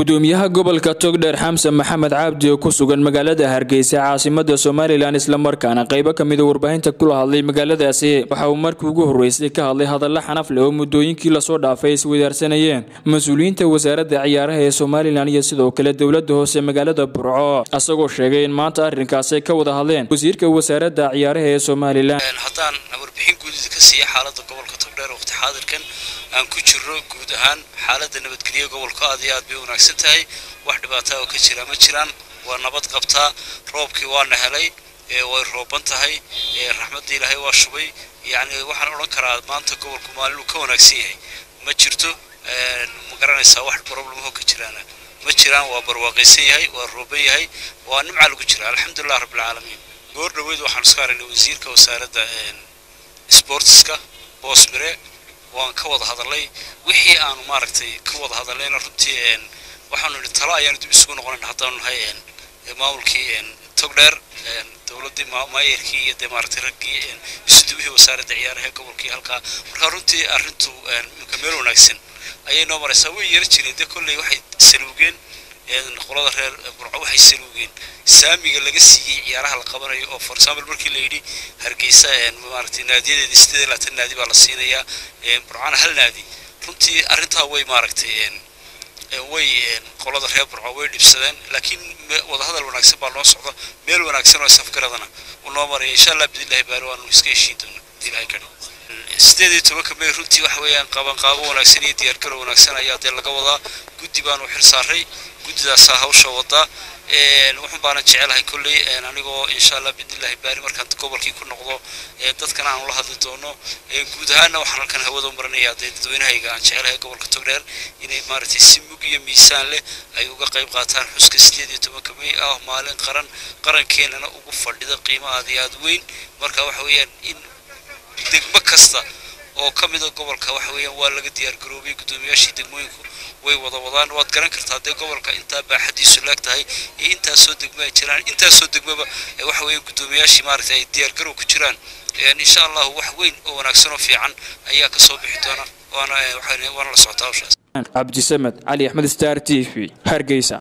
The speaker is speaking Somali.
gudoomiyaha gobolka togdheer xamsan maxamed cabdi oo ku sugan magaalada hargeysa caasimada somalilan islamarkaana qaybo kamida warbaahinta kula hadlay magaaladaasi waxa uu markii ugu horeysay ka hadlay hadalla xanaf leh oo muddooyinkii lasoo dhaafay iswadaarsanayeen mas-uuliyiinta wasaaradda ciyaaraha ee somalilan iyo sidoo kale dowlada hoose magaalada burco asagoo sheegay in maanta arrinkaasay ka wada hadleen wasiirka wasaaradda ciyaaraha ee somalilan haddaan warbixin guudida ka siiya xaalada gobolka togdheer waqti xaadirkan aan ku jirro guud ahaan xaalada nabadgelyo gobolka aad iyo aad bay wanaagsan tahay wax dhibaataa oo ka jira ma jiraan waa nabad qabtaa roobkii waana helay way rooban tahay raxmadda ilaahay waa shubay yacni waxaan odhan karaa maanta gobolku maalin uu ka wanaagsan yahay ma jirto ma garanaysaa wax problemho ka jiraana ma jiraan waa barwaaqaysan yahay waa rooban yahay waa nimca lagu jira alxamdulilah rabbilcaalamiin goor dhaweyd waxaan isku aragnay wasiirka wasaaradda sportska boosmire waan ka wada hadalay wixii aanu maaragtay ka wada hadallayna runtii waxaanu nidhi talo ayaanu dib isugu noqonayn haddaanu nahay maamulkii togdheer dowladdii maayarkii iyo dee maaragtay raggii isuduwihii wasaaradda ciyaaraha gobolkii halkaa marka runtii arrintu imika meel wanaagsan ayay noo maraysaa way yara jireen dee kolley waxay saluugeen qolada reer burco waxay saluugeen saamiga laga siiyey ciyaaraha la qabanayo oo for example markii la yidhi hargeysa maaragtay naadiyadeedii sideed iyo labaatan naadi baa la siinayaa burcana hal naadi runtii arrintaa way maaragtay way qolada reer burco way dhibsadeen laakiin wadahadal wanaagsan baa loo socda meel wanaagsan oo safgaradana uu noo maraya insha allah bidillahi baari waanu iska heshiin doona ilahay ka sideed iyo tobanka may runtii waxa weeyaan qabanqaabo wanaagsan iyo diyaargaro wanaagsan ayaa dee laga wadaa guddi baanu xil saaray guddidaasaa hawsha wadaa wuxun baanan jecelahay kolley anigoo insha allah biidnillahi baari markaan gobolkii ku noqdo dadkana aanu la hadli doono guud ahaanna waxaan halkan hawada maranayaa dee dadweynahayga aan jecelahay gobolka togdheer inay maaragtay si mug iyo miisaan leh ay uga qayb qaataan xuska sideed iyo tobanka may ah maalin qaran qarankeenana ugu fadhida qiimo aad iyo aad weyn marka waxa weeyaan in degmo kasta oo ka mida gobolka waxa weeyaan waa laga diyaargaroobay guddoomiyaashii degmooyinku way wada wadaan waad garan kartaa dee gobolka intaa baaxadiisu laag tahay iyo intaasoo degmo ay jiraan intaasoo degmaba waxa weeye guddoomiyaashii maaragtay ay diyaargarow ku jiraan insha allahu wax weyn oo wanaagsan oo fiican ayaa ka soo bixi doona waana waana la socotaa hawshaas cabdisamed cali axmed star t v hargeysa